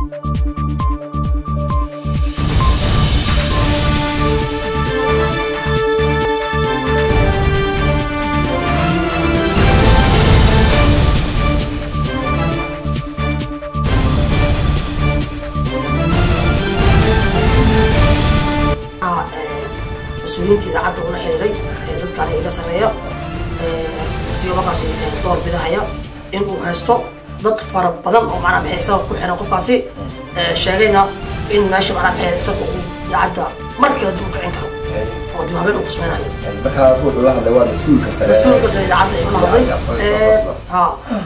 mas-uuliyiinta idaacadda ula xiriiray dadkaan iga sareeya isagoo markaasi door bidahaya in uu haysto dad fara badan oo macnaa maxay isaga ku xiran qofkaasi sheegayna in meesha macnaa maxay isaga uu idaacadda mar kale dib u kicin karo oo dib habeen uu kusmeynayo markaa ruuxu la hadlay waa mas-uulka sare mas-uulka sare idaacadda ayuu la hadlay ha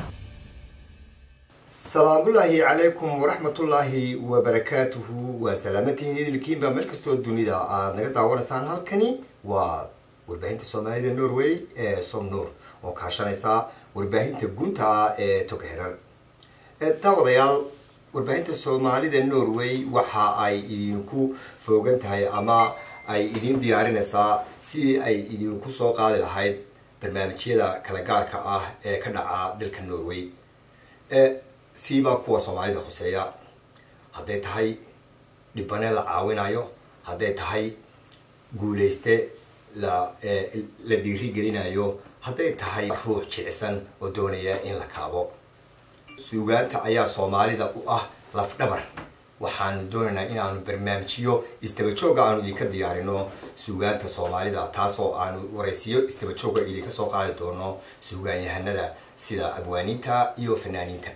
salaamullaahi calaykum waraxmatullaahi wabarakaatuhu waa salaamatihiin idilkiinba meel kastoo dunida aada naga daawanaysaan halkani waa warbaahinta soomaalida norway ee somnor oo kaashanaysa warbaahinta gunta ah ee toga xirar daawadayaal warbaahinta soomaalida norway waxa ay idinku foogan tahay ama ay idin diyaarinaysaa sidii ay idinku soo qaadi lahayd barnaamijyada kala gaarka ah ee ka dhaca dalka norway siiba kuwa soomaalida khuseeya hadday tahay dhibane la caawinayo hadday tahay guuleyste la la dhiiri gelinayo hadday tahay ruux jicsan oo doonaya in la kaabo suugaanta ayaa soomaalida u ah lafdhabar waxaanu doonaynaa inaanu barnaamijyo istabajooga aanu idinka diyaarino suugaanta soomaalida taasoo aanu waraysiyo istabajooga idinka soo qaadi doono suugaanyahanada sida abwaaniinta iyo fanaaniinta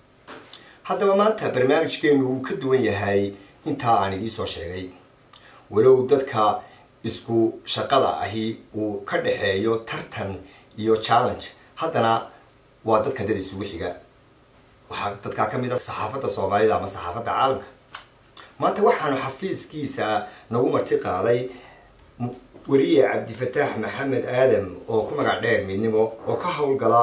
haddaba maanta barnaamijkeenu wuu ka duwan yahay intaa aan idiin soo sheegay walow dadka isku shaqada ahi uu ka dhaxeeyo tartan iyo challenge haddana waa dadka dad isugu xiga waxaa dadkaa ka mid a saxaafadda soomaalida ama saxaafadda caalamka maanta waxaanu xafiiskiisa nagu marti qaaday wariye cabdifataax maxamed aadam oo ku magac dheer midnimo oo ka howlgala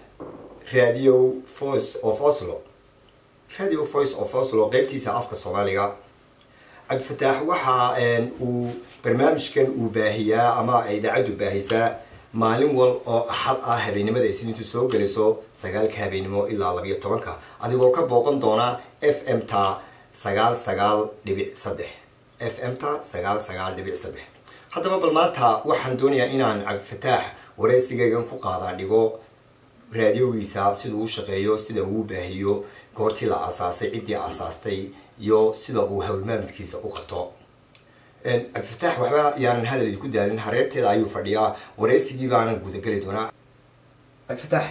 radio voice of oslo radio voice of oslo qeybtiisa afka soomaaliga cabdifataax waxa uu barnaamijkan uu baahiyaa ama idaacaddu baahisaa maalin wal oo axad ah habeennimada isniintu soo gelayso sagaalka habeennimo ilaa labiyo tobanka adigoo ka booqan doona f m ta sagaal sagaal dhibic saddex f m ta sagaal sagaal dhibic saddex haddaba bal maanta waxaan doonayaa inaan cabdifataax wareysigaygan ku qaadaa dhigo raadiogiisa siduu u shaqeeyo sida uu baahiyo goortii la asaasay ciddii asaastay iyo sida uu howlmaamidkiisa u qabto cabdifataax waxba yaanan hadal idinku daalin hareerteeda ayuu fadhiyaa wareysigii baanan gudageli doonaa cabdifataax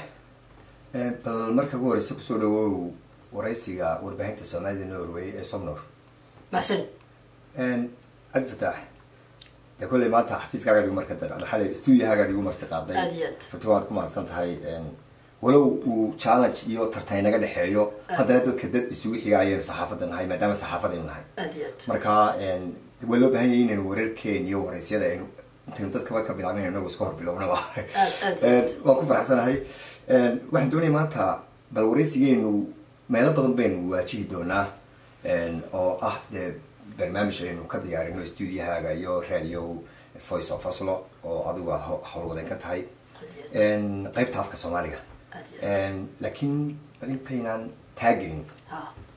bal marka ugu horeysa kusoo dhawow wareysiga warbaahinta soomaalida norway ee somnor mahsanid cabdifataax de kolley maanta xafiiskaagaad igu marka maxaa stuudiyahaagaad igu marti qaaday aad iyo aad runti waad ku mahadsan tahay walow uu challenge iyo tartan naga dhexeeyo haddana dadka dad isugu xiga ayaynu saxaafadda nahay maadaama saxaafadaynu nahay aad iyo aad marka waa loo baahan yahay inaynu wararkeen iyo waraysyada aynu intaynu dadkaba ka bilaabin inagu iska hor bilownaba aad aad waan ku faraxsanahay waxaan doonaya maanta bal waraysigeenu meelo badan baynu waajihi doonaa oo ah dee barnaamij aynu ka diyaarino stuudiyahaaga iyo radio voice of oslo oo adigu aad howlwadeen ka tahay qeybta afka soomaaliga aad iyo laakiin bal intaynaan taagelin ha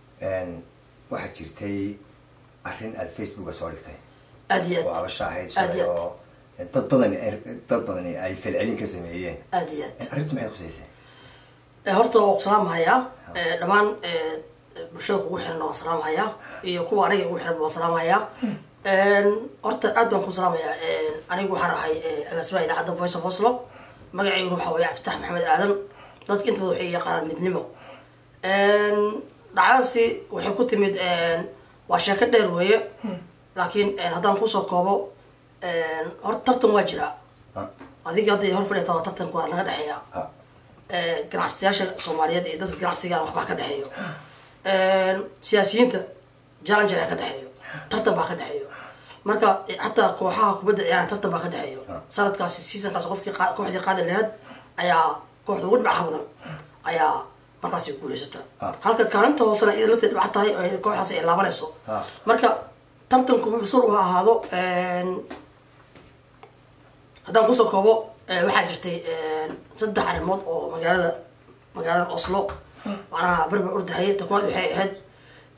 waxaa jirtay arrin aada facebooka soo dhigtay aad iyo oo aad abasha ahayd Aad shalay iyo aad. oo dad badan dad badani ay falcelin ka sameeyeen aad iyo aad arrintu maxay khuseysay Eh, horta waa ku salaamhayaa Eh, dhammaan eh, bulshada kugu xiran waan salaamhayaa iyo kuwa aniga igu xiran waan salaamhayaa horta aad baan ku salaamayaa anigu waxaan ahay eh, agaasimaha idaacadda voice of oslo magaceyguna waxaa weeye cabditax maxamed aadan dadka inta badan waxay yaqaanaan midnimo dhacdadaasi waxay ku timid waa sheeko dheer weeye laakiin haddaan kusoo koobo horta tartan waa jiraa Ah, adiga hadday hor fadhiyata waa tartanku waa naga dhexeeya ah, ganacsatayaasha soomaaliyeed iyo dadka ganacsiga waxbaa ka dhexeeyo siyaasiyiinta challenge ayaa ka dhexeeyo tartan baa ka dhexeeyo marka xataa kooxaha kubadda ciyaaran tartan baa ka dhexeeyo sanadkaasi seasonkaas qofkii qaa- kooxdii qaadi lahayd ayaa kooxda ugu dhibcaha badan ayaa markaasi guuleysata Ah. halka kaalinta hoosena iyada lafteed dhibca tahay oo ay kooxdaasi ay laabanayso Ah. marka tartanku wuxuu sur u ahaado haddaan kusoo koobo eh, waxaa jirtay saddex arrimood oo magaalada magaalada oslo macnaha berber ordahaya ta kuwaad waxay ahayd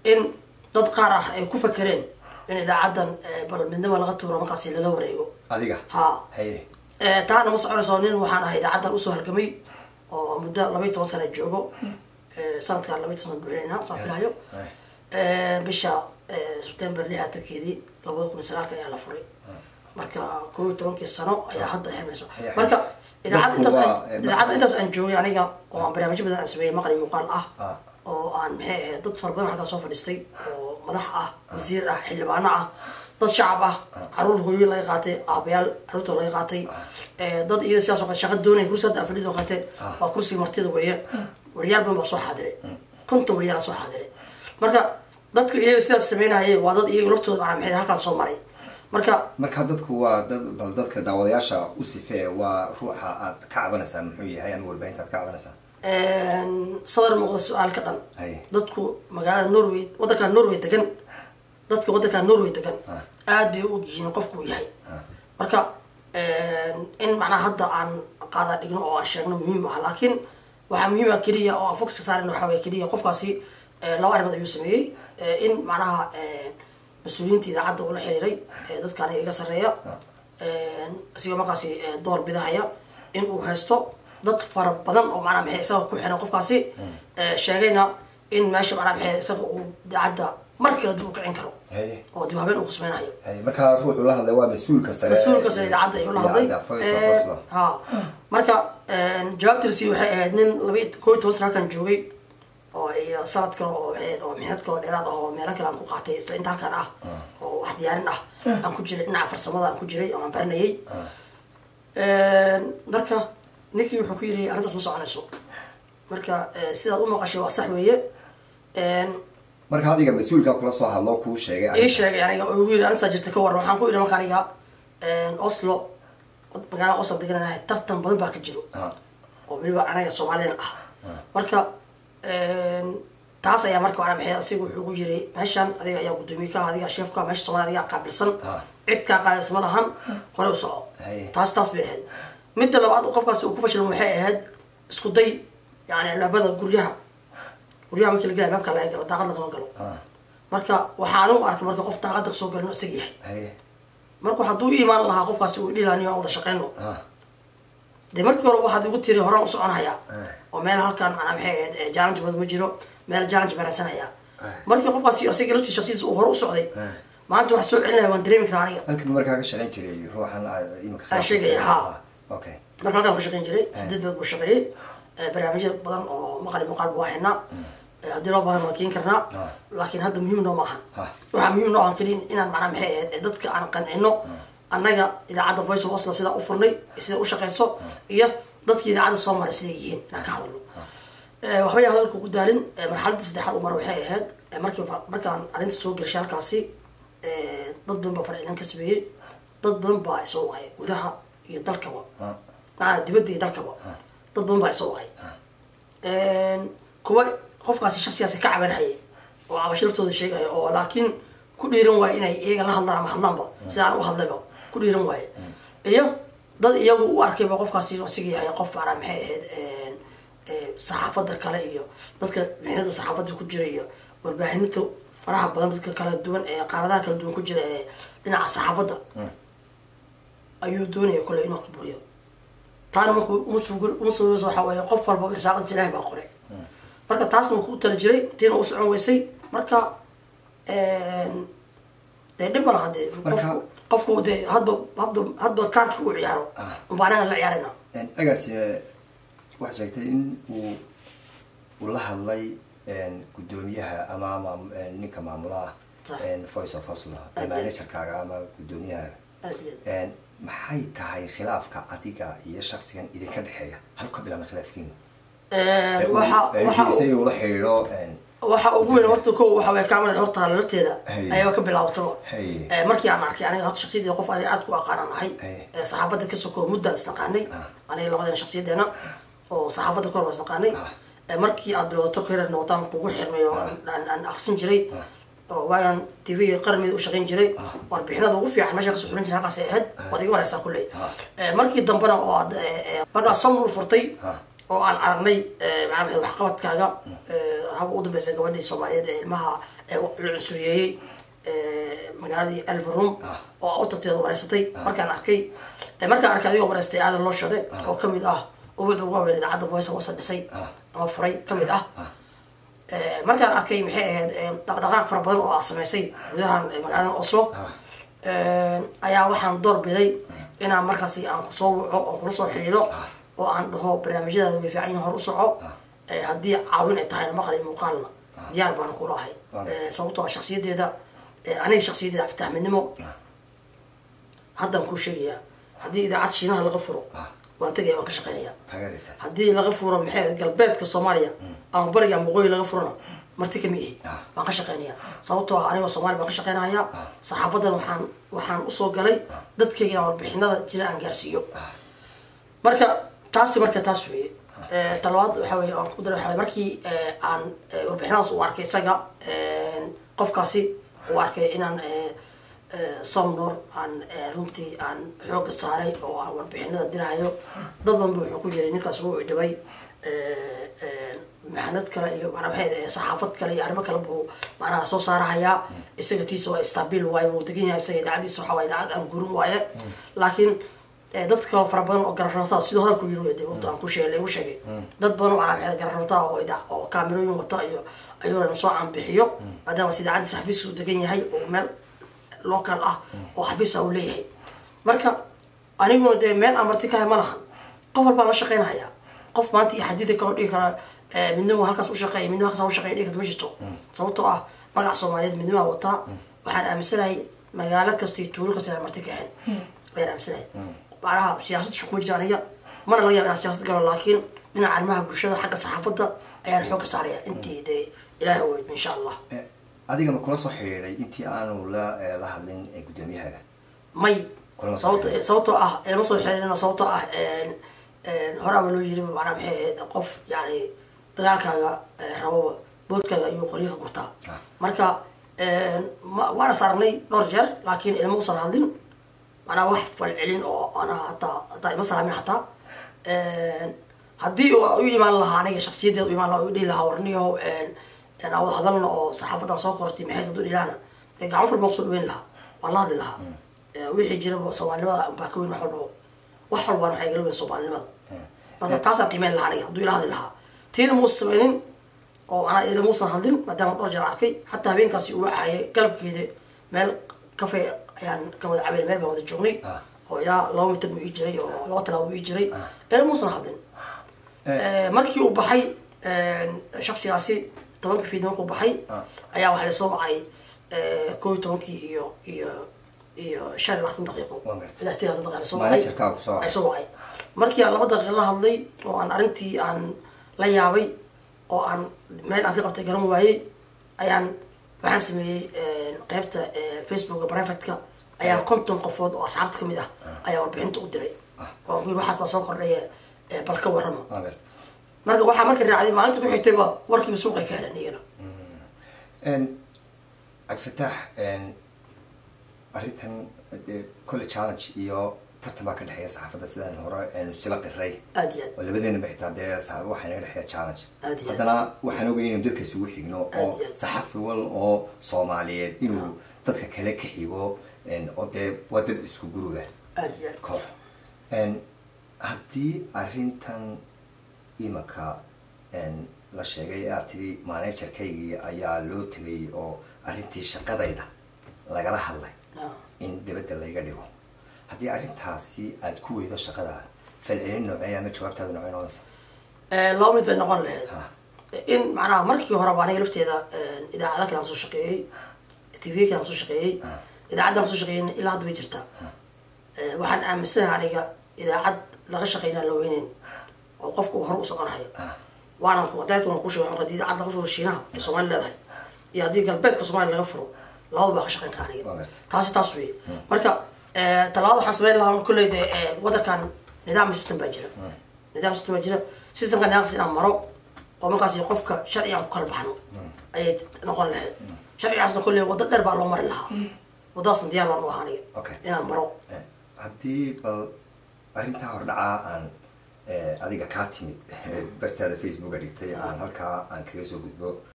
in dad qaar ah ay ku fakereen in idaacaddan bal midnimo laga tuuro markaasi lala wareego adiga ha haye taana ma soconayso nin waxaan ahay idaacaddan usoo halgamay oo muddo labaiy toban sana joogo sanadkan labaiy toban sana buuxinayna saan filahayo bisha sebtember lixatankeedii labada kun iyo sagaalka ayaa la furay marka koo iyo tobankii sano ayaa hadda xirmayso marka idaacadda intaas aan- idaacadda intaas aan joogay aniga oo aan barnaamijyo badan aan sameeyey maqli muuqaal ah Ah. oo aan maxay ahayd dad fara badan halkaa soo fadhiistay oo madax ah wasiir ah xildhibaano ah dad shacab ah caruur hooyo laga qaatay aabayaal caruurta laga qaatay Eh, dad iyada sidaas oo kale shaqa doonaya kursi hadda afadhid oo kaleete waa kursiga martida weeye wariyaal badan baa soo xaadiray konton wariyaal soo xaadiray marka dadka iyaga sidaas sameynayay waa dad iyaga laftooda macnaa maxay halkaan soo maray marka marka dadku waa dad bal dadka daawadayaasha u sifee waa ruuxa aad ka cabanaysaa muxuu yahay ama warbaahinta aad ka cabanaysaa sadar muuqda su-aal ka dhan Haye. dadku magaalada norway wadanka norway degan dadka wadanka norway degan Ah. aad bay u og yihiin qofku uu yahay marka in macnaha hadda aan qaada dhigno oo aan sheegno muhiim ah laakiin waxaa muhiim ah keliya oo aan focuska saarin waxaa waye keliya qofkaasi eh, laba arrimood ayuu sameeyey Eh, in macnaha eh, mas-uuliyiinta idaacadda ula xiriiray eh, dadkaan iga sarreeya isigoo markaasi eh, door bidahaya in uu haysto dad fara badan oo macnaha maxay isaga ku xiran qofkaasi eh, sheegayna in meesha macnaha maxay isaga uu idaacadda mar kale dib u kicin karo haye oo dib habeen uu khusmeynayo haye marka ruuxu la hadlay waa mas-uulka sare mas-uulka sare idaacadda ayuu la hadlay Idaacadda, Voice of Eh, Oslo. ha marka jawaabtiisi waxay ahayd nin laba iyo koo iyo toban sana halkan joogay oo iyo sanad kale oo waxay ahayd oo mixnad kale oo dheeraad ah oo meelo kale aan ku qaatay isla inta halkan ah oo wax diyaarin ah aan ku jiray dhinaca farsamada aan ku jiray oo aan baranayay marka ninkii wuxuu ku yiri arrintaas ma soconayso marka eh, sidaad u maqashay waa sax weeye marka adiga mas-uulka kula soo hadlo kuu sheegay ii sheegay aniga oo igu yiri arrintaa jirta ka waran waxaan ku yidhi marka aniga oslo magaalada oslo degananahay tartan badan baa ka jiro Ah, oo weliba anaga soomaalidana ah marka taas ayaa marka macnaa maxay asiga wuxuu ugu yiri meeshan adiga ayaa guddoomiye ka ah adiga sheef ka ah meesha soomaalida adiga qaabilsan Ah. cid kaa qaadaysa ma lahan hore u soco Haye. taas taas bay ahayd midda labaad oo qofkaasi uu ku fashilmo waxay ahayd isku day yani albaabada guryaha guryaha markii la gala albaabka laga galo daaqad lagama galo ah, marka waxaan u arkay marka qof daaqada kasoo galin isaga yahay haye marka hadduu i imaan lahaa qofkaasi uu dhilaaniyo aan wada shaqeyno ah, dee markii hore waxaad igu tiri horaan u soconhayaa Eh. oo meel halkan macnaa maxay ahayd eh, challenge badan ma jiro meel challenge baraansanaya Eh. markii qofkaasi isaga laftii shaksidiisa uu hore u socday Eh. maanta wax soo celinaya waan dareemi karaa aniga halkii markaa ka shaqayn jiray ruuxan aad imika Aan sheegaya, ha. okay marka halkaan ku shaqeyn jiray sideed bilood buu shaqeeyey Eh, barnaamijyo badan oo maqali muuqaal buu haynaa Eh, haddii loo baahdan waa keeni karnaa Ah. laakiin hadda muhiim noo maahan Ah. waxaa muhiim noo ahan keliya inaan macnaa maxay ahayd eh, dadka aan qancino annaga idaacadda voice of oslo sidaa u furnay sida u shaqeyso iyo dadkii idaacadda soo maray siday yihiin inaan ka hadalno Eh, waxba yaan hadalka ugu daalin Eh, marxaladda saddexaad u mara waxay ahayd eh, markii markaan arrinta soo gelishay halkaasi eh, dad badan baa farcilin ka sameeyey dad badan baa isoo wacay gudaha iyo dalkaba Ah. macnaa dibadda iyo dalkaba dad badan baa isoo wacay kuwa qofkaasi shaksigaasi ka cabanhayay oo cabasho laftooda sheegaya oo laakiin ku dhiiran waaye inay iyaga la hadlaan ama hadlaanba sidaan u hadlayba ku dhiiran waaye iyo dad iyagu u arkayba qofkaasi asiga yahay qof macnaa maxay ahayd eh, saxaafadda kale iyo dadka mixnada saxaafadda ku jira iyo warbaahininta faraha badan dadka kala duwan ee qaaradaha kala duwan ku jira ee dhinaca saxaafadda ayuu doonaya kole inuu caburiyo taana markuu uma sugur uma sugayso waxaa weeye qof walba irsaaqadiisa ilaahay baa qoray marka taasna wuu ku tala jiray tiina u socon weysay marka dee dhib ma laha dee Marka- qofku qofku dee hadba hadba hadba kaarkii uu ciyaaro Ah. unbaa anaga la ciyaarayna agaasi waxaad sheegtay in uu uu la hadlay guddoomiyaha ama maam- ninka maamulaha Sax. voice of oslo Aad iyo- managerkaaga ama guddoomiyaha aad iyo aad maxay tahay khilaafka adiga iyo shaksigan idinka dhexeeya halku ka bilaabna khilaafkiinu waxa waxa isaga ula xidhiidho waxa ugu weyn horta ko waxa way kaamalada horta lafteeda Hey. ayaaba ka bilaabataba Hey. Eh, markii aan arkay aniga horta shaksiyadii qof aniga aad ku aqaanaan ahay Hey. Eh, saxaafadda ka soko muddan isnaqaanay Ah. aniga labadeena shaksiyadeena oo saxaafadda kahor baa isnaqaanay Ah. Eh, markii aad bilowdato kaherna wataan kugu xirmay oo Ah. aan aan aqsin jiray oo waagaan tv qarmida u shaqayn jiray warbixinada ugu fiican meesha kasoo xurin jiray halkaas ay ahayd waad iga wareysaa kulley Ah. Eh, markii dambena oo aad eh, eh, markaa somnur furtay Ah. oo aan aragnay macnaa maxay waxqabadkaaga haba u dambeysa gabadhii soomaaliyeed ee ilmaha ee la cunsuriyeeyey magaaladii alvarum oo awtarteeda wareysatay markaan arkay markaan arkay adigoo wareystay aadan loo shade oo kamid ah ubad ugu waaweyn idaacadda voice wasa dhisay ama furay kamid ah markaan arkay maxay ahayd dhaqdhaqaaq fara badan oo aad samaysay gudahan magaalada oslo ayaa waxaan door biday inaan markaasi aan kusoo waco oo kula soo xiriiro oo aan dhaho barnaamijyadaada way fiican yihin hor u soco haddii caawin ay tahayna maqli muuqaalna diyaar baan kula ahay sababtoo ah shaksiyadeeda aniga shaksiyadeeda aftaxmidnimo haddaan kuu sheegayaa haddii idaacad shiinaha laga furo waan tegaya waan ka shaqeynaya haddii laga furo maxay galbeedka soomaaliya ama bariga ama waqooyi laga furona marti kama ihi waan ka shaqeynaya sababtoo ah anigoo soomaaliya baan ka shaqeynaya saxaafadan waxaan waxaan usoo galay dadkayga inaan warbixinada jira aan gaarsiiyo marka taasi marka taas weye talabaad waxa weye aan ku daray waxa weye markii aan warbixinadaas u arkay isaga qofkaasi u arkay inaan somnor aan runtii aan xooga saaray oo aan warbixinada dirahayo dad badan ba wuxuu ku jiray ninkaas wuu idhibay maxanad kale iyo manaa maxay saxaafad kale iyo arrimo kale buu macnaha soo saarahayaa isaga tiisa waa stabil waaye wuu degan yahay isaga idaacadiisa waxaa waye idaacad aan gurin waaye laakiin dad kale fara badan oo gararnaftaa sidoo hadalku yiri de wata aan ku sheegay lagu sheegay dad badan oo manaa maxay gararnaftaa oo idaa oo kaamirooyin wata iyo ayuu soo caanbixiyo maadaama si idaacadiisa xafiiska uu degan yahay oo meel local ah oo xafiisa uu leeyahay marka aniguna dee meel aan marti kahay ma lahan qof walbaan la shaqeynahayaa qof maanta iyo xadida kaloo dhigi kara midnimo halkaas ushaqeeya midnimo halkaas ushaqeya dhigi karta ma jirto sababtoo ah magaca soomaaliyeed midnimaa wataa waxaan aaminsanahay magaalo kasta iyo tuulo kasta inaan marti ka ahayn ayaan aaminsanahay macnaha siyaasad shukuma jira aniga mana laga yaba inaan siyaasad galo laakiin dhinaca arrimaha bulshada xagga saxaafadda ayaan xoogga saaraya intii dee ilaahay weyd insha allah adiga ma kula soo xiriiray intii aanu la la hadlin guddoomiyahaga may sababto sababtoo ah lama soo xiriirino sababtoo ah horaaba loo yiri macnaa maxay ahayd qof yani dagaalkaaga rababa boodkaaga ayuu qoryo ka gurtaa marka waana saarnay dhowr jeer laakiin ilama usan hadlin manaa wax falcelin oo ana hataa hataa ima salaamin hataa haddii u imaan lahaa aniga shaksiyadeeda u imaan lahaa u dhihi lahaa warniyaho aan wada hadalna oo saxaafadan soo kortay maxay haduu dhilaana dee gacmo fur baan kusoo dhaweyn lahaa waan la hadli lahaa wixii jiraba soomaalinimada baa ka weyn wax walbaba wax walbaan waxay igala weyn soomaalinimada marka taasaan qiimeyn lahaa aniga hadduu ila hadli lahaa tiina muusa sameynin oo manaa ila muusan hadlin maadaama dhowr jeer arkay xataa habeenkaasi uu wacayay galabkeeda meel cafe ayaan ka wada cabeyn meel baan wada joognay oo ilaa laba mitir buu ii jiray oo laba talaabo buu ii jiray ila muusan hadlin markii uu baxay shaksigaasi tobanka fiid markuu baxay ayaa waxaa lasoo wacay koo iyo tobankii iyo iyo iyo shan iyo labaatan daqiiqo ilaa sideed labaatan daqiiqo lasoo wacay ay soo wacay markii aan laba daqiiqo la hadlay oo aan arrintii aan la yaabay oo aan meel aan ka qabtay garan waayey ayaan waxaan sameeyey qeybta facebooka privateka ayaan konton qofood oo asxaabta kamid ah ayaa warbixinta u diray oo aan ku yiri waxaas baa soo kordhaya bal ka warrama marka waxaa marka raacday maalinta ku xigtayba warkiiba suuqay ka heleen iyana cabdifataax arrintan dee kolle challenge iyo tartan baa ka dhexeeya saxaafadda sidaan hore aynu isla qiray aad iyo aad oo labadeenaba xitaa dee saxaaba waxaa naga dhexeeya challenge Aad iyo aad. haddana waxaan ogay inaynu dadka isugu xigno oo Aad iyo aad. saxafi wal oo soomaaliyeed inuu dadka kale ka xigo oo dee waa dad isku guruba aad iyo aad koox haddii arrintan imika la sheegay ee aad tidhi managerkaygii ayaa loo tegay oo arrintii shaqadayda lagala hadlay Ah. in dibadda layga dhigo haddii arrintaasi aad ku weydo shaqada falcelin noocee ama jawaabtaada noocee noqonaysa laba mid bay noqon lahayd Ha. in macnaha markii horeba aniga lafteeda idaacada kale aan soo shaqeeyey tv kale aan soo shaqeeyey idaacadda aan soo shaqeeyey ilaa hadda way jirtaa waxaan aaminsanahay aniga idaacad laga shaqeynaa la weyneyn oo qofku uu hore u soconayo waana ku daydka waan ku sheegay haddii idaacad laga furo shiinaha ee soomaali leedahay iyo haddii galbeedka soomaaliya laga furo labada baa ka shaqeyn kara aniga Waa gartay. taasi taas wey marka talabaad waxaan sameyn lahaa kolley de wadankan nidaam system baa jira nidaam system baa jira systemka nidaamkaas inaan maro oo markaas qofka sharci aan ku kala baxno ayay noqon lahayd sharcigaasna kolley wado dheer baa loo mari lahaa wadadaasna diyaar baan u ahaa aniga Okay. inaan maro haddii bal arrintaa hordhacaa aan adiga kaa timid bartaada facebooka dhigtay aan halkaa aan kaga soo gudbo